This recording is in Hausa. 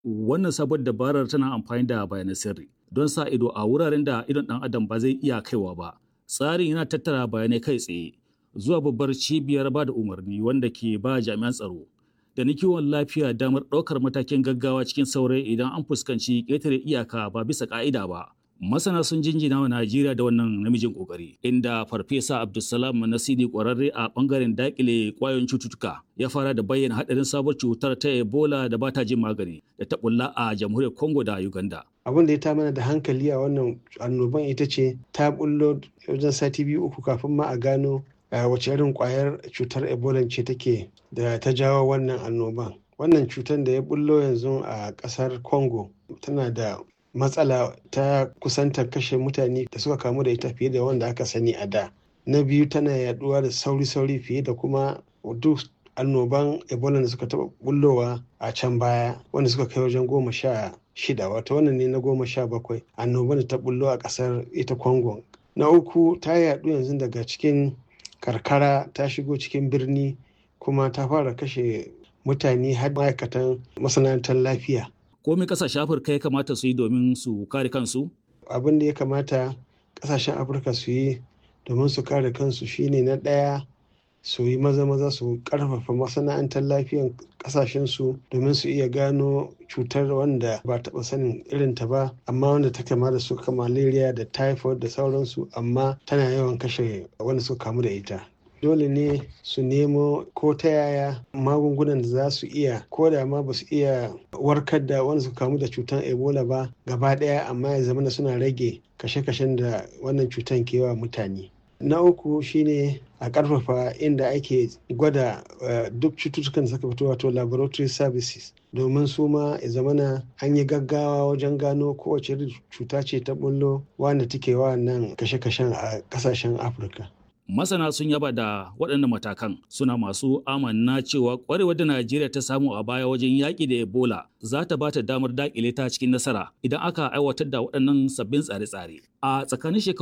Wannan sabuwar dabarar tana amfani da bayanan sirri don sa ido a wuraren da idon ɗan adam ba zai iya kaiwa ba. Tsarin yana tattara bayanai kai tsaye zuwa babbar cibiyar ba da umarni wanda ke ba jami'an tsaro da na kiwon lafiya damar ɗaukar matakin gaggawa cikin saurayi idan an fuskanci ƙetare iyaka ba bisa ƙa'ida ba. Masana sun jinjina wa Najeriya da wannan namijin ƙoƙari, inda Farfesa Abdulsalam Nasidi ƙwararre a ɓangaren daƙile ƙwayoyin cututtuka ya fara da bayyana haɗarin sabuwar cutar ta Ebola da ba ta jin magani da ta ɓulla a jamhuriyar Congo da Uganda. abin da ya ta mana da hankali a wannan annoban ita ce ta bullo wajen sati biyu uku kafin ma a gano wace irin kwayar cutar ebola ce take da ta jawo wannan annoban wannan cutar da ya bullo yanzu a kasar congo tana da matsala ta kusantar kashe mutane da suka kamu da ita fiye da wanda aka sani a da na biyu tana yaduwa da sauri-sauri fiye da kuma duk annoban ebola da suka taba bullowa a can baya wanda suka kai wajen goma sha shida wato wannan ne na goma sha bakwai annoban da ta bullo a kasar ita congo na uku ta yadu yanzu daga cikin karkara ta shigo cikin birni kuma ta fara kashe mutane har ma'aikatan masana'antar lafiya Komai kasashen Afirka ya kamata su yi domin su kare kansu? abin da ya kamata kasashen afirka su yi domin su kare kansu shine na ɗaya su yi maza-maza su karfafa masana'antar lafiyan kasashensu domin su iya gano cutar wanda ba taɓa sanin irinta ba amma wanda ta kama da su malaria da typhoid da sauransu amma tana yawan kashe wanda suka kamu da ita dole ne su nemo ko ta yaya magungunan da za su iya ko da ma ba su iya warkar da wanda suka kamu da cutar ebola ba gaba ɗaya amma ya zama suna rage kashe-kashen da wannan cutar ke wa mutane na uku shine a karfafa inda ake gwada duk cututtukan da suka fito wato laboratory services domin su ma ya zamana an yi gaggawa wajen gano kowace cuta ce ta bullo wanda take wa nan kashe-kashen a kasashen afirka Masana sun yaba da waɗannan matakan suna masu amanna cewa ƙwarewar da Najeriya ta samu a baya wajen yaƙi da Ebola za ta ba ta damar daƙile ta cikin nasara idan aka aiwatar da waɗannan sabbin tsare-tsare. A tsakanin shekaru